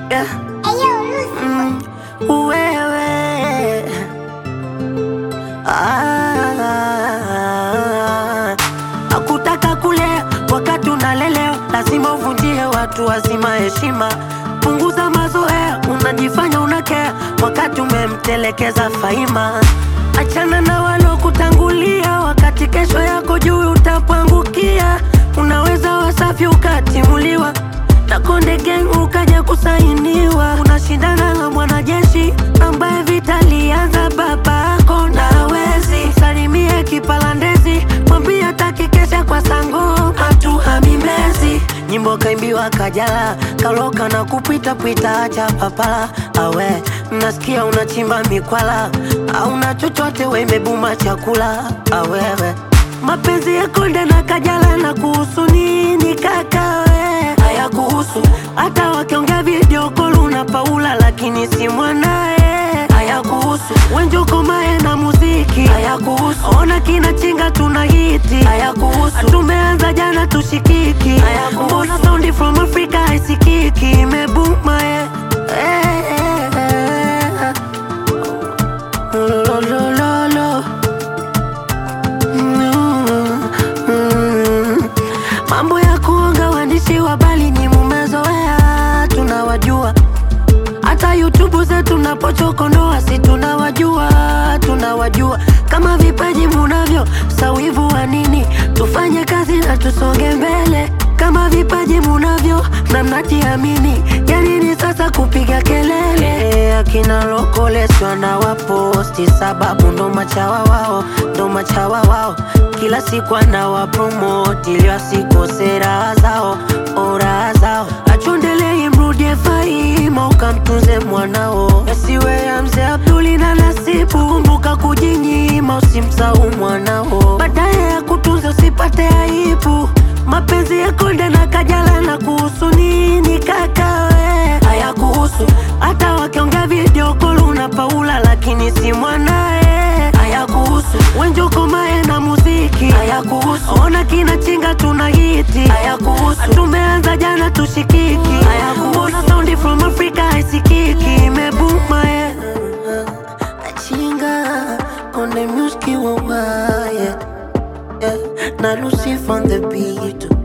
yeah. Mm, wewe ah, akutaka kulea wakati unalelewa, lazima uvunjie watu wazima heshima. Punguza mazoea, unajifanya unakea wakati umemtelekeza Faima. Achana na walokutangulia, wakati kesho yako juu utapangukia. Unaweza wasafi ukatimuliwa na Konde Gang ukaja kusainiwa. Unashindana na mwanajeshi ambaye vita lianza babako na hawezi. Salimie kipalandezi, mwambie hataki kesha kwa sango hatuhami Mbezi. Nyimbo kaimbiwa Kajala, kaloka na kupita pita, acha papala awe nasikia unachimba mikwala, auna chochote we imebuma chakula awewe mapenzi ya Konde na Kajala na kuhusu nini kaka we? Haya kuhusu hata wakiongea video call una Paula lakini si mwanae. Haya kuhusu Wenjoko Mae na muziki. Haya kuhusu ona kina chinga tuna hiti. Haya kuhusu tumeanza jana tushikiki. Haya kuhusu mbona sound from Africa haisikiki imebuma eh. Eh, eh, eh. Lo, lo, lo, lo. Mm, mm. Mambo ya kuonga waandishi wa habari ni mumezoea, tunawajua. Hata YouTube zetu napochokonoa, si tunawajua, tunawajua. Kama vipaji munavyo, sawivu wa nini? Tufanye kazi na tusonge mbele. Kama vipaji munavyo na mnajiamini, ya nini sasa kupiga kelele? Akina lokoleswa na waposti, sababu ndo machawa wao, ndo machawa wao. Kila siku anawapromoti ili wasikose raha zao, oh, raha zao. Achondelei mrudie Faima, ukamtunze mwanao, yasiwe ya mzee Abduli na Nasibu. Kumbuka kujinyima, usimsahau mwanao, baadaye ya kutunza usipate aibu. Mapenzi ya Konde na Kajala na kuhusu nini kaka we? Haya kuhusu hata wakiongea video call una Paula lakini si mwanae. Haya kuhusu Wenjoko Mae na muziki. Haya kuhusu ona kina chinga tuna hiti. Haya kuhusu tumeanza jana tushikiki. Haya kuhusu mbona sound from Africa haisikiki imebuma eh. Chinga on the music wa yeah. yeah. Na Lucy on the beat